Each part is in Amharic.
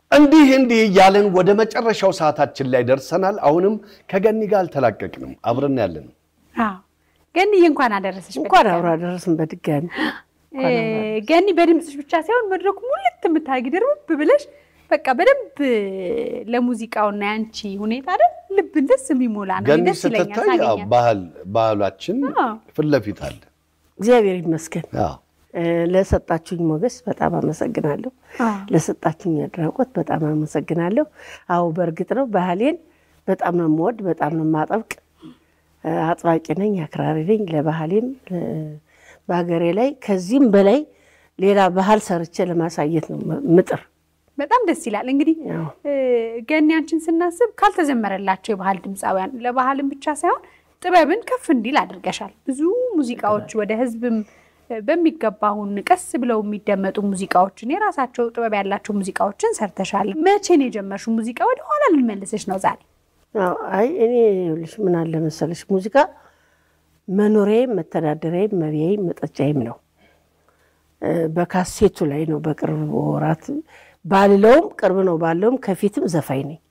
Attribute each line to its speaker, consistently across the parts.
Speaker 1: እንዲህ እንዲህ እያለን ወደ መጨረሻው ሰዓታችን ላይ ደርሰናል። አሁንም ከገኒ ጋር አልተላቀቅንም፣ አብረን ያለን
Speaker 2: አዎ ገኒዬ እንኳን አደረሰሽ።
Speaker 3: እንኳን አብሮ አደረስን በድጋሚ
Speaker 2: እ፣ ገኒ በድምፅሽ ብቻ ሳይሆን መድረኩ ሙልት የምታደርጊ ድርብ ብለሽ በቃ በደንብ ለሙዚቃውና ያንቺ ሁኔታ አይደል ልብን ደስ የሚሞላ ነው።
Speaker 1: ገኒ
Speaker 2: ደስ ይለኛል
Speaker 1: ስትታይ ያው
Speaker 2: ሳገኛት።
Speaker 1: ባህል ባህላችን
Speaker 2: አዎ።
Speaker 1: ፊት ለፊት አለ።
Speaker 3: እግዚአብሔር ይመስገን።
Speaker 1: አዎ።
Speaker 3: እ፣ ለሰጣችሁኝ ሞገስ በጣም አመሰግናለሁ።
Speaker 2: አዎ።
Speaker 3: ለሰጣችሁኝ አድናቆት በጣም አመሰግናለሁ። አዎ በእርግጥ ነው ባህሌን በጣም ነው የምወድ፣ በጣም ነው የማጠብቅ። እ፣ አጥባቂ ነኝ፣ አክራሪ ነኝ። ለባህሌም እ፣ በሀገሬ ላይ ከዚህም በላይ ሌላ ባህል ሰርቼ ለማሳየት ነው ም- ምጥር።
Speaker 2: በጣም ደስ ይላል። እንግዲህ
Speaker 3: ያው
Speaker 2: እ፣ ገኒ አንቺን ስናስብ ካልተዘመረላቸው የባህል ድምፃውያን ለባህልም ብቻ ሳይሆን ጥበብን ከፍ እንዲል አድርገሻል። ብዙ ሙዚቃዎች ወደ ህዝብም እ፣ በሚገባ አሁን ቀስ ብለው የሚደመጡ ሙዚቃዎችን የራሳቸው ጥበብ ያላቸው ሙዚቃዎችን ሰርተሻል። መቼ ነው የጀመርሽው ሙዚቃ? ወደ ኋላ ልመልሰሽ ነው ዛሬ።
Speaker 3: አዎ፣ አይ እኔ ይኸውልሽ ምን አለ መሰለሽ ሙዚቃ መኖሪያዬም መተዳደሪያዬም መብያዬም መጠጫዬም ነው። እ፣ በካሴቱ ላይ ነው በቅርብ ወራት ባልለውም ቅርብ ነው ባለውም ከፊትም ዘፋኝ ነኝ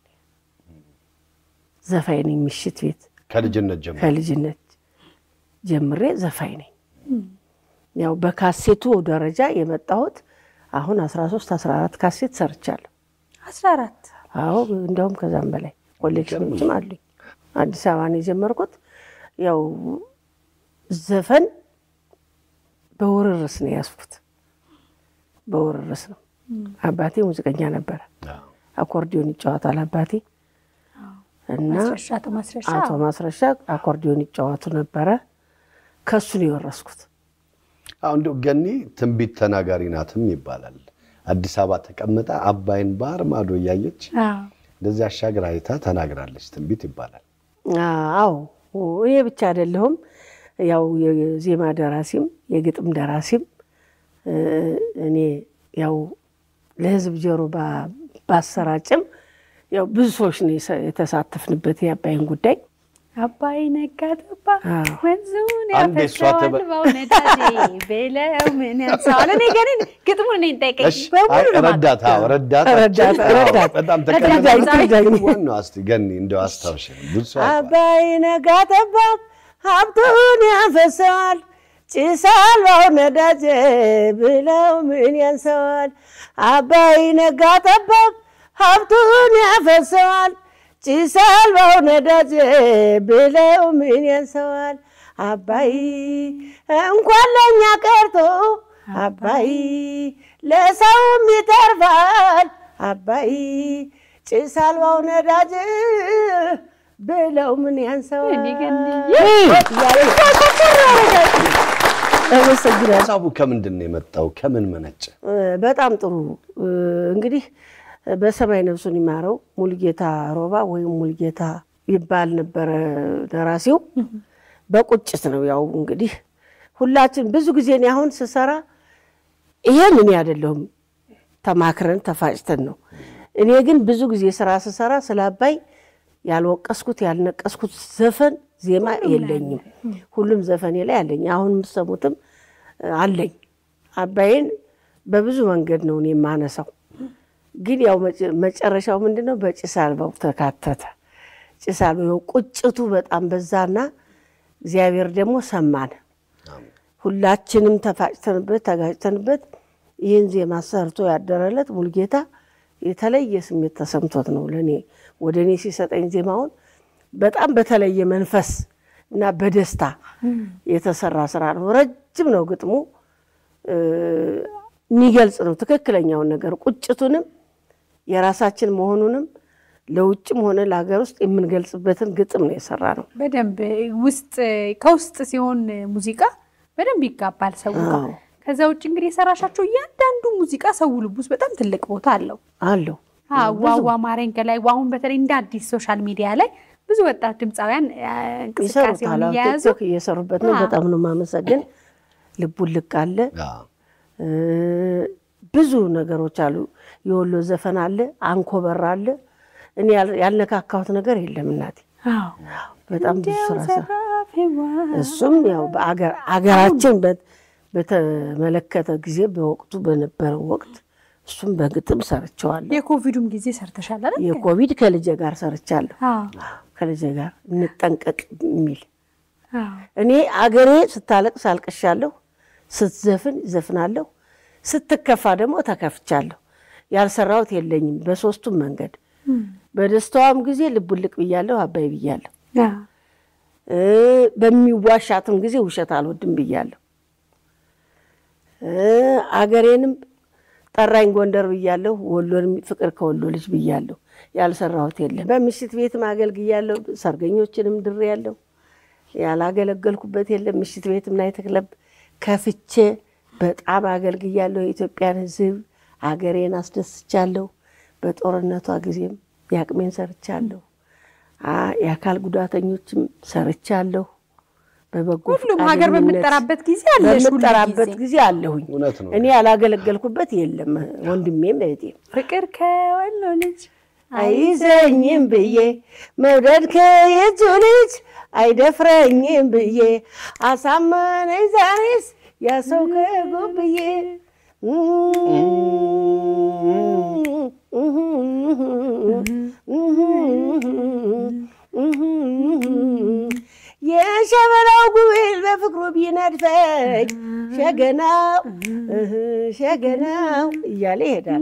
Speaker 3: ዘፋኝ ነኝ ምሽት ቤት
Speaker 1: ከልጅነት ጀምሮ
Speaker 3: ከልጅነት ጀምሬ ዘፋኝ ነኝ። ያው በካሴቱ ደረጃ የመጣሁት አሁን 13 14 ካሴት ሰርቻለሁ።
Speaker 2: አስራ አራት
Speaker 3: አዎ እንዲያውም ከዛም በላይ ኮሌክሽኖችም አሉኝ። አዲስ አበባ ነው የጀመርኩት። ያው ዘፈን በውርርስ ነው ያዝኩት። በውርርስ ነው። አባቴ ሙዚቀኛ ነበረ።
Speaker 1: አዎ።
Speaker 3: አኮርዲዮን ይጫወታል አባቴ እና
Speaker 2: ማስረሻ አቶ ማስረሻ
Speaker 3: አቶ ማስረሻ አኮርዲዮን ይጫወቱ ነበረ። ከሱ ነው የወረስኩት።
Speaker 1: አሁን እንደው ገኒ ትንቢት ተናጋሪ ናትም ይባላል። አዲስ አበባ ተቀምጣ አባይን ባህር ማዶ እያየች
Speaker 2: አዎ።
Speaker 1: እንደዚህ አሻግራ አይታ ተናግራለች ትንቢት ይባላል።
Speaker 3: አዎ እኔ ብቻ አይደለሁም። ያው የዜማ ደራሲም የግጥም ደራሲም እ፣ እኔ ያው ለሕዝብ ጆሮ ባ- ባሰራጭም ያው ብዙ ሰዎች ነው የሰ- የተሳተፍንበት የአባይን ጉዳይ።
Speaker 2: አባይ ነጋ ጠባ
Speaker 3: አዎ።
Speaker 2: ወንዙን
Speaker 1: አንዴ እሷ
Speaker 2: ያፈሰዋል
Speaker 1: ትበል።
Speaker 2: በእውነታዜ ብለው ምን ያንሰዋል። እኔ ግን ግጥሙን እኔ ጠይቀኝ
Speaker 1: እሺ፣
Speaker 2: በሙሉ
Speaker 1: አይ፣
Speaker 2: ነው
Speaker 1: ረዳት አዎ፣
Speaker 2: የማውቀው።
Speaker 1: ረዳታችን
Speaker 3: ረዳት፣
Speaker 1: አዎ፣
Speaker 3: ረዳት።
Speaker 1: በጣም
Speaker 2: ረዳት
Speaker 1: ተቀዳሚ
Speaker 3: ትርዳኝ።
Speaker 1: ዋናው እስቲ ገኒ እንደው አስታውሽ ብዙ ሰው ያውቀዋል።
Speaker 3: አባይ ነጋ ጠባ ሀብቱን ያፈሰዋል ጭስ አልባው ነዳጅ ብለው ምን ያንሰዋል። አባይ ነጋ ጠባ ሀብቱን ያፈሰዋል ጭስ አልባው ነዳጅ ብለው ምን ያንሰዋል። አባይ እንኳን ለእኛ ቀርቶ አባይ ለሰውም ይተርፋል። አባይ ጭስ አልባው ነዳጅ ብለው ምን ያንሰዋል።
Speaker 2: እኔ ገንዬ
Speaker 3: አመሰግናለሁ።
Speaker 1: ሀሳቡ ከምንድን ነው የመጣው? ከምን መነጨ?
Speaker 3: በጣም ጥሩ እንግዲህ በሰማይ ነፍሱን ይማረው ሙልጌታ ሮባ ወይም ሙልጌታ ይባል ነበረ ደራሲው። በቁጭት ነው ያው እንግዲህ ሁላችን ብዙ ጊዜ እኔ አሁን ስሰራ ይሄን እኔ አይደለሁም ተማክረን ተፋጭተን ነው። እኔ ግን ብዙ ጊዜ ስራ ስሰራ ስለ አባይ ያልወቀስኩት ያልነቀስኩት ዘፈን ዜማ የለኝም። ሁሉም ዘፈኔ ላይ አለኝ። አሁን የምትሰሙትም አለኝ። አባይን በብዙ መንገድ ነው እኔ የማነሳው። ግን ያው መጨ- መጨረሻው ምንድን ነው? በጭስ አልባው ተካተተ። ጭስ አልባው ቁጭቱ በጣም በዛና እግዚአብሔር ደግሞ ሰማን። ሁላችንም ተፋጭተንበት ተጋጭተንበት ይህን ዜማ ሰርቶ ያደረለት ሙልጌታ የተለየ ስሜት ተሰምቶት ነው ለእኔ ወደ እኔ ሲሰጠኝ ዜማውን በጣም በተለየ መንፈስ እና በደስታ የተሰራ ስራ ነው። ረጅም ነው ግጥሙ እ፣ የሚገልጽ ነው ትክክለኛውን ነገር ቁጭቱንም የራሳችን መሆኑንም ለውጭም ሆነ ለሀገር ውስጥ የምንገልጽበትን ግጥም ነው የሰራ ነው።
Speaker 2: በደንብ ውስጥ ከውስጥ ሲሆን ሙዚቃ በደንብ ይጋባል ሰው ጋር።
Speaker 3: አዎ።
Speaker 2: ከዛ ውጭ እንግዲህ የሰራሻቸው እያንዳንዱ ሙዚቃ ሰው ልብ ውስጥ በጣም ትልቅ ቦታ አለው።
Speaker 3: አለው
Speaker 2: አዎ፣ ዋዋ ማረኝ ገላይ አሁን በተለይ እንደ አዲስ ሶሻል ሚዲያ ላይ ብዙ ወጣት ድምፃውያን አ፣ እንቅስቃሴውን
Speaker 3: ይሰሩታል። አዎ፣
Speaker 2: እየያዙ
Speaker 3: ቲክቶክ እየሰሩበት ነው።
Speaker 2: አዎ።
Speaker 3: በጣም ነው የማመሰግን። ልቡን ልቅ አለ
Speaker 1: አዎ።
Speaker 3: እ፣ ብዙ ነገሮች አሉ። የወሎ ዘፈን አለ፣ አንኮበር አለ። እኔ ያል- ያልነካካሁት ነገር የለም እናቴ።
Speaker 2: አዎ።
Speaker 3: በጣም ብዙ
Speaker 2: እንዲያው
Speaker 3: ስራ ሰራ።
Speaker 2: ዘራፊዋ
Speaker 3: እሱም ያው በአገር አገራችን በት- በተመለከተ ጊዜ በወቅቱ በነበረው ወቅት እሱም በግጥም ሰርቸዋለሁ።
Speaker 2: የኮቪዱም ጊዜ ሰርተሻል አይደል?
Speaker 3: የኮቪድ ከልጄ ጋር ሰርቻለሁ።
Speaker 2: አዎ፣
Speaker 3: ከልጄ ጋር እንጠንቀቅ የሚል
Speaker 2: አዎ።
Speaker 3: እኔ አገሬ ስታለቅስ አልቅሻለሁ፣ ስትዘፍን ዘፍናለሁ፣ ስትከፋ ደግሞ ተከፍቻለሁ። ያልሰራሁት የለኝም በሶስቱም መንገድ። በደስታዋም ጊዜ ልቡልቅ ብያለሁ፣ አባይ ብያለሁ።
Speaker 2: አዎ።
Speaker 3: እ በሚዋሻትም ጊዜ ውሸት አልወድም ብያለሁ። እ አገሬንም ጠራኝ ጎንደር ብያለሁ፣ ወሎንም ፍቅር ከወሎ ልጅ ብያለሁ። ያልሰራሁት የለም። በምሽት ቤትም አገልግያለሁ፣ ሰርገኞችንም ድሬያለሁ። ያላገለገልኩበት የለም። ምሽት ቤትም ናይት ክለብ ከፍቼ በጣም አገልግያለሁ። የኢትዮጵያን ሕዝብ አገሬን አስደስቻለሁ። በጦርነቷ ጊዜም የአቅሜን ሰርቻለሁ። አ- የአካል ጉዳተኞችም ሰርቻለሁ። በበጎ
Speaker 2: ሁሉም ሀገር
Speaker 3: ፈቃደኝነት
Speaker 2: በምጠራበት ጊዜ አለሽ ሁሉ
Speaker 3: በምጠራበት
Speaker 2: ጊዜ።
Speaker 3: ጊዜ አለሁኝ።
Speaker 1: እውነት ነው።
Speaker 3: እኔ ያላገለገልኩበት የለም። ወንድሜም እህቴም
Speaker 2: ፍቅር ከወሎ ልጅ
Speaker 3: አይዘኝም ብዬ መውደድ ከየቱ ልጅ አይደፍረኝም ብዬ አሳመነኝ ዛሬስ ያሰው ከጎብዬ የሸበላው ጉብል በፍቅሩ ቢነድፈኝ ሸገናው እህ ሸገናው እያለ ይሄዳል።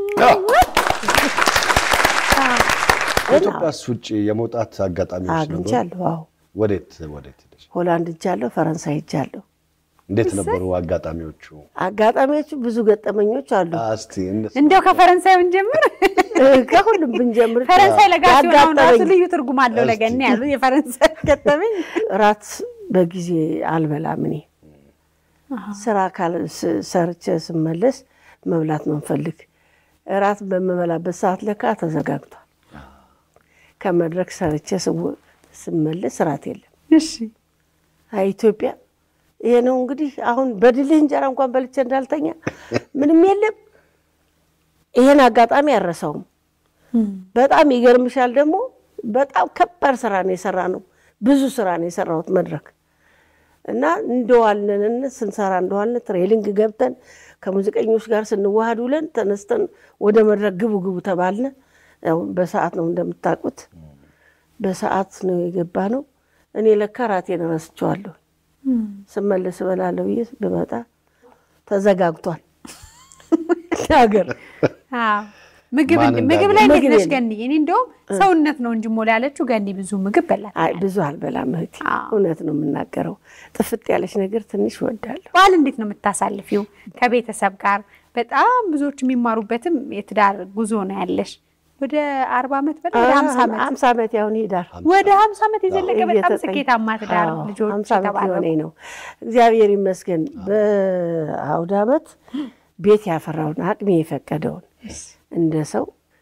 Speaker 1: ከኢትዮጵያስ ውጭ የመውጣት አጋጣሚዎች ነበሩ?
Speaker 3: አግኝቻለሁ። አዎ
Speaker 1: ወዴት ወዴት ሄደሽ?
Speaker 3: ሆላንድ እጃለሁ፣ ፈረንሳይ እጃለሁ።
Speaker 1: እንዴት ነበሩ አጋጣሚዎቹ?
Speaker 3: አጋጣሚዎቹ ብዙ ገጠመኞች አሉ።
Speaker 1: እስቲ እነሱ
Speaker 2: እንዲያው ከፈረንሳይ ብንጀምር
Speaker 3: ከሁሉም ብንጀምር
Speaker 2: ፈረንሳይ ለጋ ሲሆን አሁን ራሱ
Speaker 3: ያጋጠመኝ
Speaker 2: ልዩ ትርጉም አለው
Speaker 1: እስቲ።
Speaker 2: ለገና ያሉ የፈረንሳይ ገጠመኝ
Speaker 3: እራት በጊዜ አልበላም። እኔ ስራ ካል- ስ- ሰርቼ ስመለስ መብላት ነው የምፈልግ። እራት በምበላበት ሰዓት ለካ ተዘጋግቷል። ከመድረክ ሰርቼ ስው- ስመለስ እራት የለም።
Speaker 2: እሺ
Speaker 3: አይ ኢትዮጵያ ይሄ ነው እንግዲህ። አሁን በድልህ እንጀራ እንኳን በልቼ እንዳልተኛ ምንም የለም። ይሄን አጋጣሚ አልረሳውም። በጣም ይገርምሻል። ደግሞ በጣም ከባድ ስራ ነው የሰራ ነው። ብዙ ስራ ነው የሰራሁት መድረክ እና እንደዋልንን ስንሰራ እንደዋልን ትሬሊንግ ገብተን ከሙዚቀኞች ጋር ስንዋሃድ ውለን ተነስተን ወደ መድረክ ግቡ ግቡ ተባልን። ያው በሰዓት ነው እንደምታውቁት፣ በሰዓት ነው የገባ ነው። እኔ ለካ ራቴን ረስቼዋለሁ። ስመለስ እበላለሁ ብዬ ብመጣ ተዘጋግቷል ሀገር
Speaker 2: አዎ። ምግብ
Speaker 1: ማን
Speaker 2: ምግብ ላይ እንዴት
Speaker 3: ምግብ
Speaker 2: ነሽ
Speaker 3: የለም።
Speaker 2: ገኒ? እኔ እንደውም ሰውነት ነው እንጂ ሞላ ያለችው ገኒ ብዙ ምግብ በላት።
Speaker 3: አይ ብዙ አልበላም እህቴ፣
Speaker 2: አዎ።
Speaker 3: እውነት ነው የምናገረው። ጥፍጥ ያለች ነገር ትንሽ እወዳለሁ።
Speaker 2: በዓል እንዴት ነው የምታሳልፊው? ከቤተሰብ ጋር በጣም ብዙዎች የሚማሩበትም የትዳር ጉዞ ነው ያለሽ። ወደ አርባ ዓመት በላይ ወደ ሀምሳ ዓመት
Speaker 3: ሀምሳ ዓመት ያሁን ይሄዳል።
Speaker 2: ወደ ሀምሳ ዓመት የዘለቀ በጣም
Speaker 3: እየተጠኝ-
Speaker 2: ስኬታማ ትዳር
Speaker 3: አዎ፣
Speaker 2: ልጆች
Speaker 3: ሀምሳ ዓመት
Speaker 2: የተባረኩ
Speaker 3: የሆነኝ ነው። እግዚአብሔር ይመስገን። በአውደ ዓመት ቤት ያፈራውን አቅሜ የፈቀደውን እንደ ሰው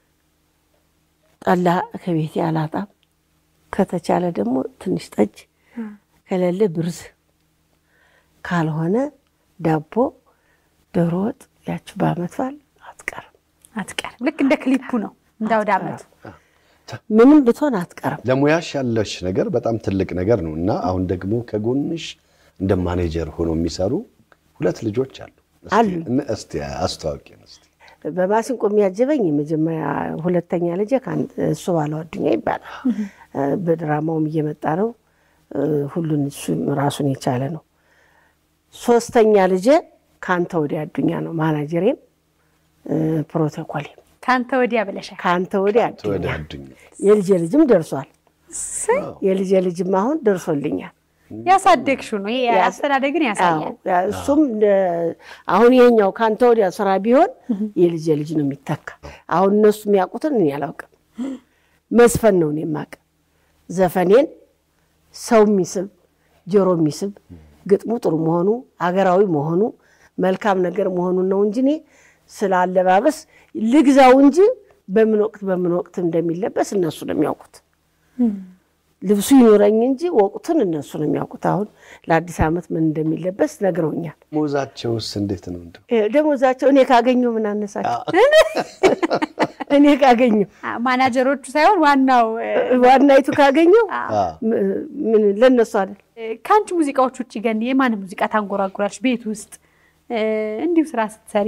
Speaker 3: ጠላ ከቤቴ አላጣም። ከተቻለ ደግሞ ትንሽ ጠጅ፣ ከሌለ ብርዝ፣ ካልሆነ ዳቦ፣ ዶሮ ወጥ ያችሁ በዓመት በዓል አትቀርም።
Speaker 2: አትቀርም። ልክ እንደ ክሊፑ ነው እንደ አውደ ዓመቱ።
Speaker 3: ምንም ብትሆን አትቀርም።
Speaker 1: ለሙያሽ ያለሽ ነገር በጣም ትልቅ ነገር ነው እና አሁን ደግሞ ከጎንሽ እንደ ማኔጀር ሆኖ የሚሰሩ ሁለት ልጆች አሉ። እስቲ-
Speaker 3: አሉ።
Speaker 1: እነ- እስቲ አስተዋውቂን እስቲ።
Speaker 3: በማሲንቆ የሚያጅበኝ የመጀመሪያ ሁለተኛ ልጄ ከአንድ እሱ ባለው አዱኛ ይባላል። በድራማውም እየመጣ ነው። ሁሉን እሱ ራሱን የቻለ ነው። ሶስተኛ ልጄ ከአንተ ወዲያ አዱኛ ነው። ማናጀሬም ፕሮቶኮሌም
Speaker 2: ከአንተ ወዲያ ብለሻል።
Speaker 3: ከአንተ ወዲያ
Speaker 1: ወደ
Speaker 3: አዱኛ።
Speaker 1: አዱኛ
Speaker 3: የልጄ ልጅም ደርሷል።
Speaker 2: እሰይ፣
Speaker 3: የልጄ ልጅም አሁን ደርሶልኛል።
Speaker 2: ያሳደግሽው ነው ይሄ አስተዳደግን ያሳያል።
Speaker 3: አዎ፣ ያ- እሱም እንደ- አሁን ይሄኛው ከአንተ ወዲያ ስራ ቢሆን የልጄ ልጅ ነው የሚተካ። አሁን እነሱ የሚያውቁትን እኔ አላውቅም። መስፈን ነው እኔ የማውቅ። ዘፈኔን ሰው የሚስብ ጆሮ የሚስብ ግጥሙ ጥሩ መሆኑ አገራዊ መሆኑ መልካም ነገር መሆኑን ነው እንጂ እኔ ስለ አለባበስ ልግዛው እንጂ በምን ወቅት በምን ወቅት እንደሚለበስ እነሱ ነው የሚያውቁት። ልብሱ ይኖረኝ እንጂ ወቅቱን እነሱ ነው የሚያውቁት። አሁን ለአዲስ ዓመት ምን እንደሚለበስ ነግረውኛል።
Speaker 1: ሙዛቸውስ እንዴት ነው? እንደው
Speaker 3: እ፣ ደሞዛቸው እኔ ካገኘሁ ምን አነሳቸው? እኔ ካገኘሁ
Speaker 2: አ- ማናጀሮቹ ሳይሆን ዋናው እ፣
Speaker 3: ዋናይቱ ካገኘሁ
Speaker 1: አ፣
Speaker 3: ም- ምን ለእነሱ አይደል
Speaker 2: ከአንቺ ሙዚቃዎች ውጭ ገኒ የማን ሙዚቃ ታንጎራጉራለች? ቤት ውስጥ እ፣ እንዲሁ ስራ ስትሰሪ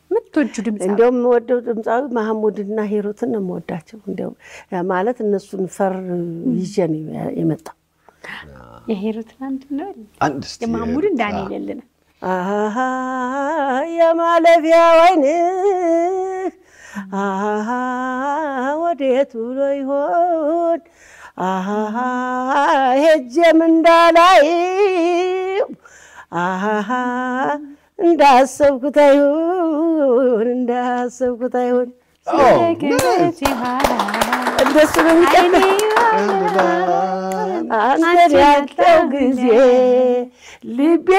Speaker 2: የምትወጁ ድምፅ
Speaker 3: እንዲያውም የምወደው ድምፃዊ መሐሙድና ሂሩትን ነው የምወዳቸው። እንዲያውም ያ ማለት እነሱን ፈር ይዤ ነው የመጣው።
Speaker 2: የሄሩትን አንድ ነው
Speaker 1: አንድ እስቲ
Speaker 2: የማሙድን ዳንኤል የለን
Speaker 3: አሃ የማለፊያ ወይንህ አሃ ወዴት ውሎ ይሆን አሃ ሄጄም እንዳላይው አሃ እንዳሰብኩት አይሁን እንዳሰብኩት አይሁን እንደሱ ነው የሚቀጥለው። አንተን ያጣው ጊዜ ልቤ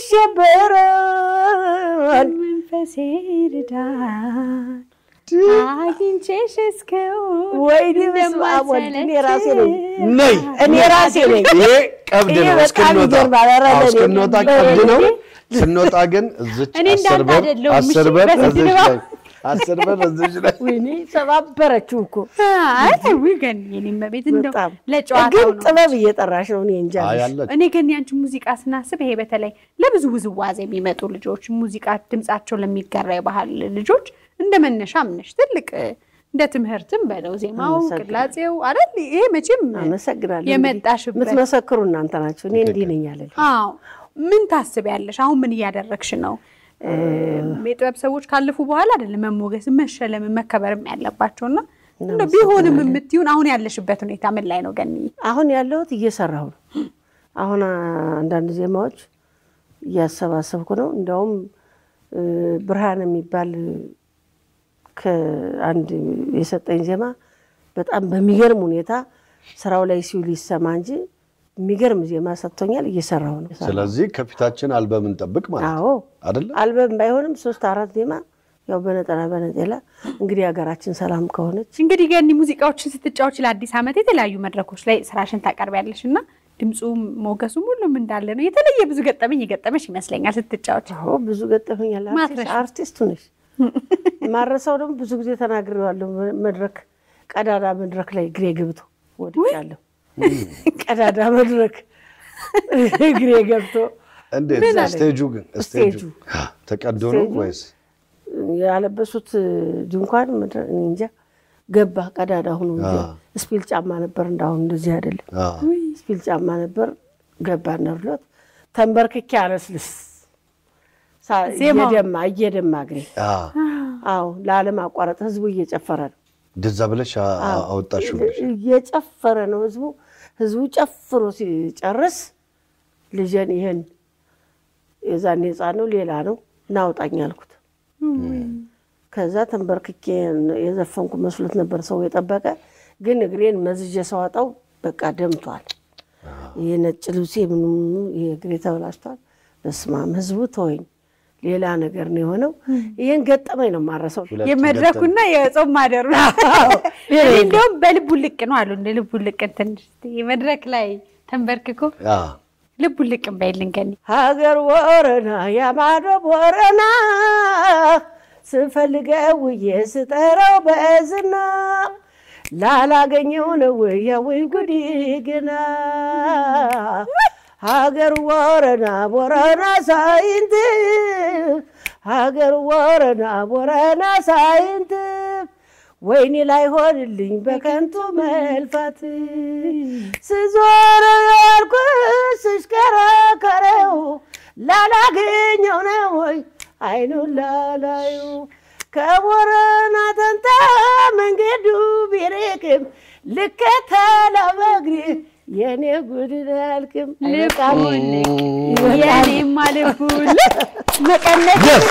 Speaker 3: ይሸበራል።
Speaker 2: መንፈሴ ይርዳል አግኝቼሽ እስከውን
Speaker 3: ወይኔ በስመ አብ ወልድ እኔ ራሴ ነኝ
Speaker 1: ነይ
Speaker 3: እኔ ራሴ ነኝ።
Speaker 1: ይሄ ቀብድ
Speaker 3: ይሄ
Speaker 1: ነው።
Speaker 3: በጣም
Speaker 1: እስክንወጣ
Speaker 3: ይገርማል። ኧረ
Speaker 1: አዎ፣
Speaker 3: ለእኔ
Speaker 1: እስክንወጣ
Speaker 3: ለእኔ
Speaker 1: ቀብድ ነው። ስንወጣ ግን እዚች
Speaker 2: እኔ
Speaker 1: አስር
Speaker 2: እንዳንተ
Speaker 1: ብር
Speaker 2: አይደለሁም።
Speaker 1: አስር
Speaker 2: እሺ፣
Speaker 1: ብር
Speaker 2: በስንት
Speaker 1: እዚች
Speaker 2: ነው?
Speaker 1: ላይ አስር ብር እዚች ላይ
Speaker 3: ወይኔ ሰባበረችው እኮ
Speaker 2: ውይ ገኒ የኔ እመቤት እንደው
Speaker 3: በጣም
Speaker 2: ለጨዋታው
Speaker 3: ግን
Speaker 2: ነው
Speaker 3: ጥበብ እየጠራሽ ነው። እኔ እንጃ
Speaker 1: አይ አለች
Speaker 2: እኔ ግን ያንቺ ሙዚቃ ስናስብ ይሄ በተለይ ለብዙ ውዝዋዜ የሚመጡ ልጆች ሙዚቃ ድምጻቸው ለሚጋራ የባህል ልጆች እንደ መነሻም ነሽ ትልቅ እንደ ትምህርትም በለው ዜማው
Speaker 3: አመሰግናለሁ።
Speaker 2: ቅላጼው አይደል ይሄ መቼም
Speaker 3: አመሰግናለሁ።
Speaker 2: የመጣሽበት
Speaker 3: የምትመሰክሩ እናንተ ናቸው። እኔ እንዲህ ነኝ አለል
Speaker 2: አዎ ምን ታስቢያለሽ አሁን ምን እያደረግሽ ነው የጥበብ ሰዎች ካለፉ በኋላ አይደለም መሞገስ መሸለም መከበርም ያለባቸውና እንደው ቢሆንም የምትይውን አሁን ያለሽበት ሁኔታ ምን ላይ ነው ገኒ
Speaker 3: አሁን ያለሁት እየሰራሁ ነው። አሁን አንዳንድ ዜማዎች እያሰባሰብኩ ነው። እንዲያውም እ፣ ብርሃን የሚባል ከአንድ የሰጠኝ ዜማ በጣም በሚገርም ሁኔታ ስራው ላይ ሲውል ይሰማ እንጂ የሚገርም ዜማ ሰጥቶኛል። እየሰራሁ ነው።
Speaker 1: ስለዚህ ከፊታችን አልበም እንጠብቅ ማለት
Speaker 3: አዎ
Speaker 1: አይደለ?
Speaker 3: አልበም ባይሆንም ሶስት አራት ዜማ ያው በነጠላ በነጠላ እንግዲህ ሀገራችን ሰላም ከሆነች
Speaker 2: እንግዲህ ገኒ ሙዚቃዎችን ስትጫወች ለአዲስ ዓመት የተለያዩ መድረኮች ላይ ስራሽን ታቀርቢያለሽ እና ድምፁም ሞገሱም ሁሉም እንዳለ ነው። የተለየ ብዙ ገጠመኝ የገጠመሽ ይመስለኛል ስትጫወች።
Speaker 3: አዎ ብዙ ገጠመኛል።
Speaker 2: ማትረሻ።
Speaker 3: አርቲስቱ ነሽ። ማረሳው ደግሞ ብዙ ጊዜ ተናግሬዋለሁ። መድረክ ቀዳዳ መድረክ ላይ እግሬ ገብቶ ወድቄያለሁ። ቀዳዳ መድረክ እግሬ ገብቶ
Speaker 1: እንዴት
Speaker 3: ምን አለኝ?
Speaker 1: ስቴጁ ግን
Speaker 3: ስቴጁ።
Speaker 1: ስቴጁ ተቀዶ ነው
Speaker 3: ስቴጁ
Speaker 1: ወይስ
Speaker 3: ያለበሱት ድንኳን መድረ- እኔ እንጃ ገባ ቀዳዳ ሁኖ እንጂ
Speaker 1: አ።
Speaker 3: ስፒል ጫማ ነበር። እንዳሁን እንደዚህ አይደለም።
Speaker 1: አ፣
Speaker 3: ስፒል ጫማ ነበር ገባ ነርሎት ተንበርክኬ አለስልስ ሳ-
Speaker 2: ዜማው።
Speaker 3: እየደማ እየደማ እግሬ
Speaker 1: አ፣
Speaker 3: አዎ ለዓለም አቋረጥ ህዝቡ እየጨፈረ ነው
Speaker 1: እንደዛ ብለሽ አ- አ- አወጣሽው ብለሽ
Speaker 3: እየጨፈረ ነው ህዝቡ። ህዝቡ ጨፍሮ ሲጨርስ ልጄን ይህን የዛኔ ህፃን ነው ሌላ ነው እናውጣኝ አልኩት። ከዛ ተንበርክኬ የዘፈንኩ መስሎት ነበር ሰው የጠበቀ፣ ግን እግሬን መዝዤ ሰዋጣው በቃ ደምቷል። ይህ ነጭ ልብሴ ምኑ ምኑ ይሄ እግሬ ተበላሽቷል። በስመ አብ ህዝቡ ተወኝ። ሌላ ነገር ነው የሆነው። ይህን ገጠመኝ ነው ማረሰው።
Speaker 1: ሁለት
Speaker 2: የመድረኩና የጾም ማደሩ እኔ እንዲያውም በልቡ ልቅ ነው አሉ እንደ ልቡ ልቅን ትንሽ የመድረክ ላይ ተንበርክኮ
Speaker 1: አ፣
Speaker 2: ልቡ ልቅን በይልን ገኒ
Speaker 3: ሀገር ወረና ያማዶ ወረና ስፈልገው ውዬ ስጠራው በዝና ላላገኘው ነው ያወይ ጉዲ ግና ሀገር ወረና ቦረና ሳይንት ሀገር ወረና ቦረና ሳይንት ወይኔ ላይ ሆንልኝ በከንቱ መልፋት ስዞር ያልኩ ስሽከረከረው ላላገኘው ነው ወይ አይኑን ላላዩ ከቦረና ተንታ መንገዱ ቢርቅም ልከተለው በእግሬ የኔ ጉድ አልክም
Speaker 2: ልቡ ልቅ የኔማ ልቡ ልቅ መቀነት
Speaker 1: Yes!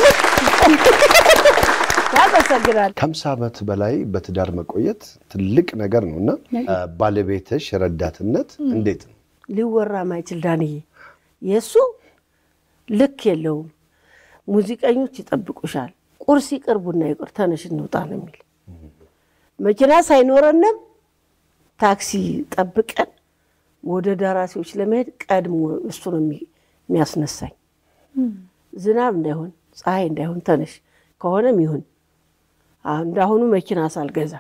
Speaker 3: ያመሰግናል።
Speaker 1: ከሀምሳ ዓመት በላይ በትዳር መቆየት ትልቅ ነገር ነው እና ባለቤትሽ ረዳትነት እንዴት ነው?
Speaker 3: ሊወራ ማይችል ዳንዬ የእሱ ልክ የለውም። ሙዚቀኞች ይጠብቁሻል። ቁርስ ይቅር ቡና ይቅር ተነሽ እንውጣ ነው የሚል መኪና ሳይኖረንም ታክሲ ጠብቀን ወደ ደራሲዎች ለመሄድ ቀድሞ እሱ ነው የሚ- የሚያስነሳኝ። ዝናብ እንዳይሆን ፀሐይ እንዳይሆን ተነሽ ከሆነም ይሁን አሁን እንዳሁኑ መኪና ሳልገዛ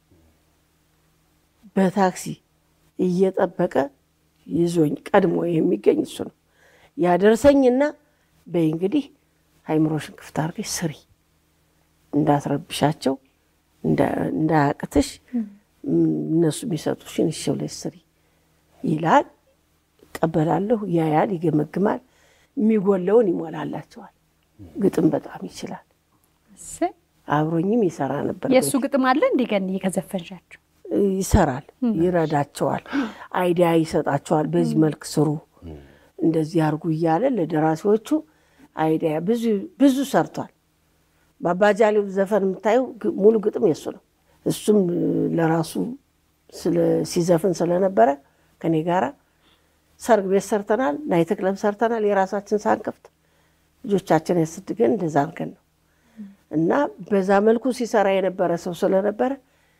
Speaker 3: በታክሲ እየጠበቀ ይዞኝ ቀድሞ የሚገኝ እሱ ነው። ያደርሰኝና በይ እንግዲህ አይምሮሽን ክፍት አድርገሽ ስሪ እንዳትረብሻቸው እንዳያቅትሽ እነሱ የሚሰጡሽን እሺ ብለሽ ስሪ ይላል። እቀበላለሁ። ያያል፣ ይገመግማል። የሚጎለውን ይሞላላቸዋል። ግጥም በጣም ይችላል። አብሮኝም ይሰራ ነበር።
Speaker 2: የእሱ ግጥም አለ እንዲ ገንዬ ከዘፈንሻቸው
Speaker 3: ይሰራል፣ ይረዳቸዋል፣ አይዲያ ይሰጣቸዋል። በዚህ መልክ ስሩ፣ እንደዚህ አድርጉ እያለ ለደራሲዎቹ አይዲያ ብዙ ሰርቷል። በአባጃሌው ዘፈን የምታየው ሙሉ ግጥም የሱ ነው። እሱም ለራሱ ሲዘፍን ስለነበረ ከኔ ጋራ ሰርግ ቤት ሰርተናል፣ ናይት ክለብ ሰርተናል። የራሳችን ሳንከፍት ልጆቻችን ያስድገን እንደዛ አድርገን ነው እና በዛ መልኩ ሲሰራ የነበረ ሰው ስለነበረ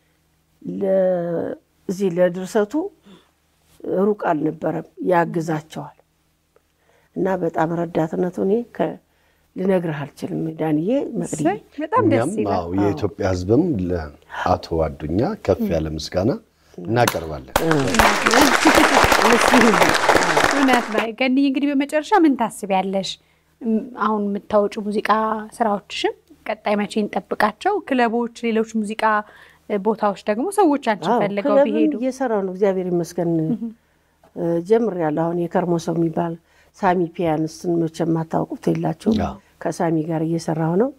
Speaker 3: እዚህ ለድርሰቱ ሩቅ አልነበረም፣ ያግዛቸዋል እና በጣም ረዳትነቱ እኔ ልነግርህ አልችልም። ዳንዬ መቅዲ
Speaker 2: በጣም ደስ
Speaker 1: እኛም
Speaker 2: ይላል።
Speaker 1: አዎ የኢትዮጵያ ሕዝብም ለአቶ አዱኛ ከፍ ያለ ምስጋና እናቀርባለን።
Speaker 2: እውነት ነው። ገንዬ እንግዲህ በመጨረሻ ምን ታስቢያለሽ? እም፣ አሁን የምታወጩ ሙዚቃ ስራዎችሽም ቀጣይ መቼ እንጠብቃቸው? ክለቦች፣ ሌሎች ሙዚቃ ቦታዎች ደግሞ ሰዎች አንቺን ፈልገው
Speaker 3: ክለብም
Speaker 2: ቢሄዱ
Speaker 3: እየሰራው ነው። እግዚአብሔር ይመስገን ጀምሬያለሁ። አሁን የከርሞ ሰው የሚባል ሳሚ ፒያንስትን መቼም የማታውቁት የላቸውም።
Speaker 1: አዎ።
Speaker 3: ከሳሚ ጋር እየሰራሁ ነው።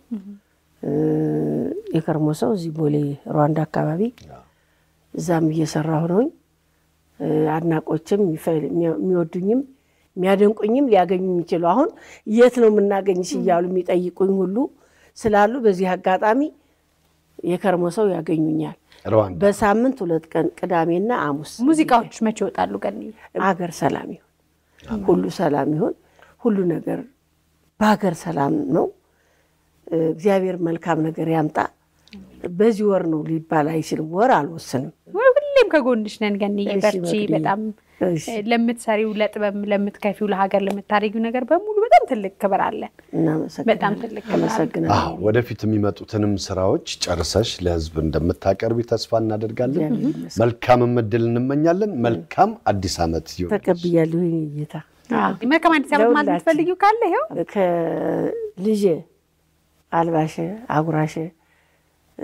Speaker 3: የከርሞ ሰው እዚህ ቦሌ ሩዋንዳ አካባቢ እዛም እየሰራሁ ነውኝ። አድናቆችም የሚፈ- የሚወዱኝም የሚያደንቁኝም ሊያገኙ የሚችሉ አሁን የት ነው የምናገኝሽ እያሉ የሚጠይቁኝ ሁሉ ስላሉ በዚህ አጋጣሚ የከርሞ ሰው ያገኙኛል።
Speaker 1: ሩዋንዳ
Speaker 3: በሳምንት ሁለት ቀን ቅዳሜና ሐሙስ
Speaker 2: ሙዚቃዎች መቼ ይወጣሉ? ገንዬ
Speaker 3: አገር ሰላም ይሁን፣ ሁሉ ሰላም ይሁን፣ ሁሉ ነገር በሀገር ሰላም ነው። እግዚአብሔር መልካም ነገር ያምጣ። በዚህ ወር ነው ሊባል አይችልም። ወር አልወስንም።
Speaker 2: ሁሌም ከጎንሽ ነን ገንዬ፣
Speaker 3: እሺ፣
Speaker 2: በርቺ።
Speaker 3: መቅዲ።
Speaker 2: በጣም
Speaker 3: እሺ፣
Speaker 2: ለምትሰሪው ለጥበብ ለምትከፊው ለሀገር ለምታደርጊው ነገር በሙሉ በጣም ትልቅ ክብር አለን።
Speaker 3: እናመሰግናለን።
Speaker 2: በጣም ትልቅ ክብር አለ።
Speaker 3: አመሰግናለሁ።
Speaker 1: አዎ ወደፊት የሚመጡትንም ስራዎች ጨርሰሽ ለሕዝብ እንደምታቀርቢ ተስፋ እናደርጋለን።
Speaker 3: እግዚአብሔር ይመስገን።
Speaker 1: መልካም እድል እንመኛለን። መልካም አዲስ ዓመት ይሁን።
Speaker 3: ተቀብያለሁ። ይሄ ጌታ
Speaker 2: መልካም አዲስ ዓመት ማለት
Speaker 3: ለሁላችን።
Speaker 2: የምትፈልጊው ካለ ይኸው
Speaker 3: ከልጄ አልባሸ አጉራሸ እ፣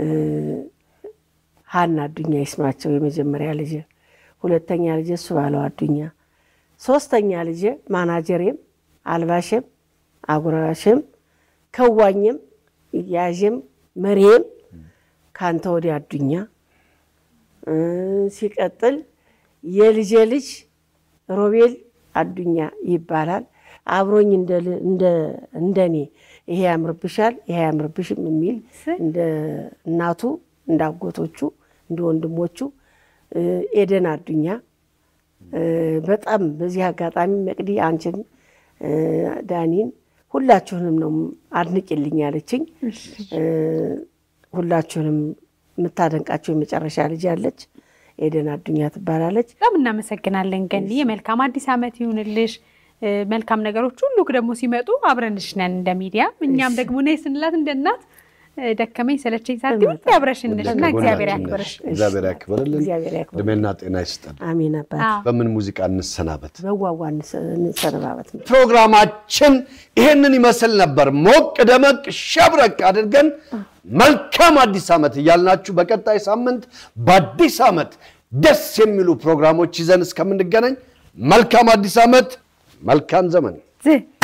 Speaker 3: ሀና አዱኛ ይስማቸው የመጀመሪያ ልጄ፣ ሁለተኛ ልጄ እሱ ባለው አዱኛ፣ ሶስተኛ ልጄ ማናጀሬም አልባሸም አጉራሸም ከዋኝም ያዥም መሪም ከአንተ ወዲያ አዱኛ እ፣ ሲቀጥል የልጄ ልጅ ሮቤል አዱኛ ይባላል። አብሮኝ እንደ- እንደ- እንደኔ ይሄ ያምርብሻል ይሄ ያምርብሽም የሚል እንደ እናቱ እንደ አጎቶቹ እንደ ወንድሞቹ እ፣ ኤደን አዱኛ እ፣ በጣም በዚህ አጋጣሚ መቅዲ አንቺን እ፣ ዳኒን ሁላችሁንም ነው አድንቂልኝ ያለችኝ። እ፣ ሁላችሁንም የምታደንቃቸው የመጨረሻ ልጅ አለች ኤደን አዱኛ ትባላለች።
Speaker 2: በጣም እናመሰግናለን ገንዬ። መልካም አዲስ ዓመት ይሁንልሽ። እ፣ መልካም ነገሮች ሁሉ ደግሞ ሲመጡ አብረንሽ ነን እንደ ሚዲያ። እኛም ደግሞ ነይ ስንላት እንደ እናት እ፣ ደከመኝ ሰለቸኝ ሳትይ ሁሌ አብረሽንሽ እና እግዚአብሔር ያክብርሽ።
Speaker 1: እግዚአብሔር ያክብርልን።
Speaker 3: እግዚአብሔር ያክብር።
Speaker 1: እድሜና ጤና ይስጠን።
Speaker 3: አሜን አባት
Speaker 2: አዎ።
Speaker 1: በምን ሙዚቃ እንሰናበት?
Speaker 3: በዋዋ እንሰነባበት ነው።
Speaker 1: ፕሮግራማችን ይህንን ይመስል ነበር። ሞቅ ደመቅ ሸብረቅ አድርገን መልካም አዲስ ዓመት እያልናችሁ በቀጣይ ሳምንት በአዲስ ዓመት ደስ የሚሉ ፕሮግራሞች ይዘን እስከምንገናኝ መልካም አዲስ ዓመት፣ መልካም ዘመን።
Speaker 2: ዝ